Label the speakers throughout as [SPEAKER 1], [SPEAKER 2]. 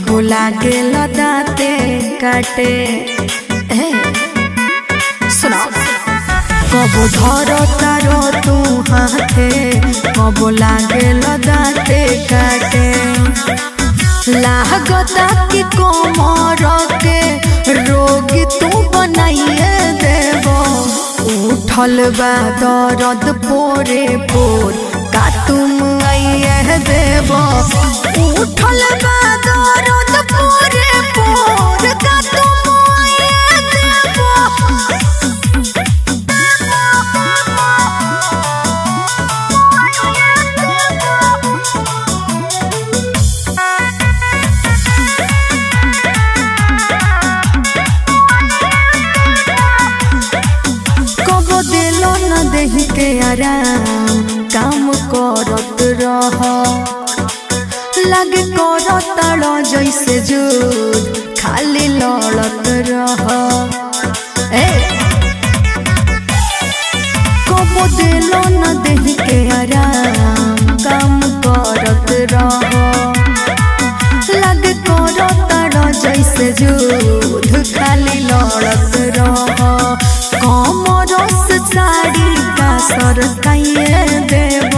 [SPEAKER 1] कबो लागे दाते काटे ए, सुनो कबो धर तारो तू हाथे कबो लागे दाते काटे लागता कि कोमर के रोगी तू बनाइए देबो उठल बा दर्द पोरे पोर का तुम आइए देबो उठल बा दर्द पोरे पोर का तुम आइए देबो कबो दिलो न देही के आराम काम करत रह लगे करत रह जैसे जुद खाली लड़त रह ए कबो दिलो न देही के आराम काम करत रह लगे करत रह जैसे जुद खाली लड़त रह कमरस साड़ी का सर काइए देव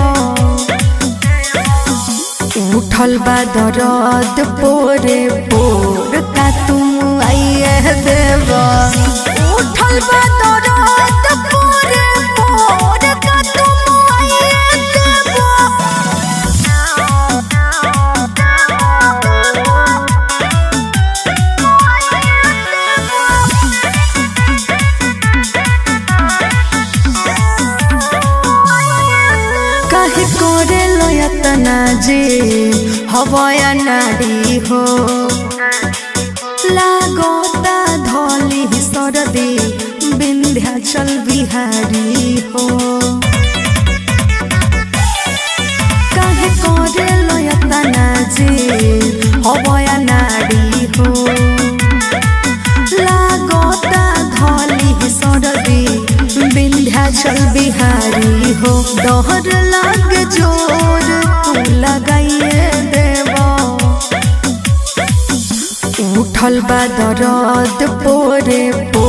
[SPEAKER 1] उठल बा दरद पोरे पोर का तुम आइए देव उठल बा दरद पोरे पोर का तुम आइए देव काहे करे लयतना जे हवया नाडी हो लागोता धली सरदी विंध्याचल बिहारी हो काहे करे लयतना जे हवया नाडी हो लागोता धली सरदी विंध्याचल बिहारी हो डहर लाग जोर तू लगाइए देव उठल बा दरद पोरे